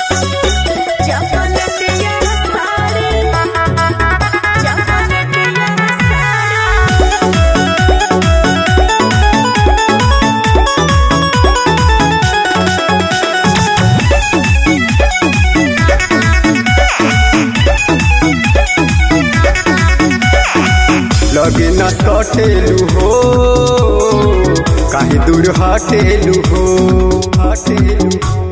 चपलटिया साड़ी चपलटिया साड़ी लगे न सटेलू हो काहे दूर हटेलू हो हटेलू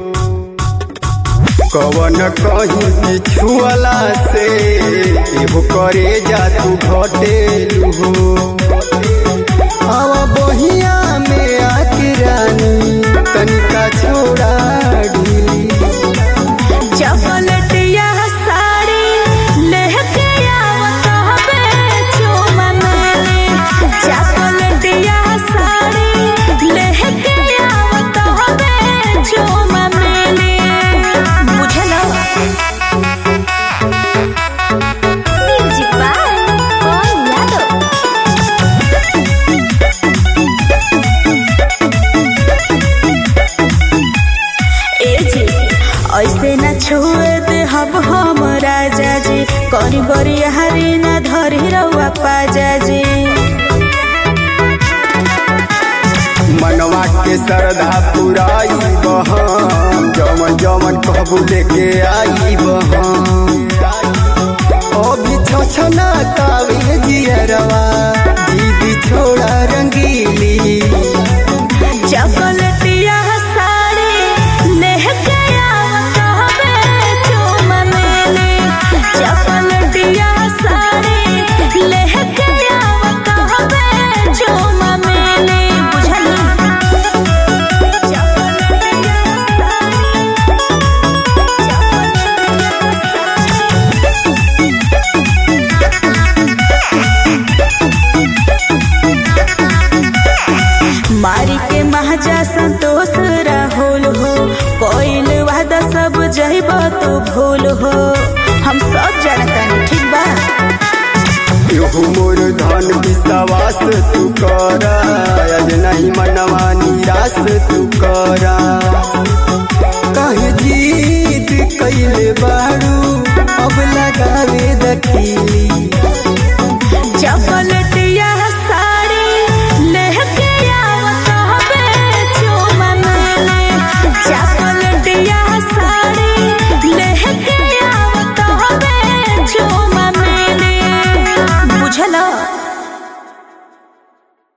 कवन कहीं पिछुअला से एहो करे जा तू घटेलू हो आवा बहिया में आके रानी तनिका छोड़ा ढीली चपलटिया साड़ी लेके आवत हवे चुमा मेले चपलटिया साड़ी लेके आवत हवे चुमा मेले बुझलो म्यूजिक बाय कौन यादव ए जी ऐसे न छुए दे हब हम राजा जी करी बरी हरी न धरी रउआ पाजा जी मनवा के श्रद्धा पुराई बहम जमन जमन कहबू लेके आई बहम अभी छछना कावे जियरवा दीदी छोड़ा रंगीली चपलटिया साड़ी लेके आवत हवे चुमा मेले चपलटिया साड़ी लेके आवत हवे चुमा मेले बुझली चपलटिया साड़ी मारी के महाजा संतोष राहुल हो कोइल वादा सब जइब तो भूल हो हम सब जानता ठीक बा एहू मोर धन विश्वास तू करा आज नहीं मनवा निराश तू करा कहे जीत कैले बारू अब लगावे दखीली चपल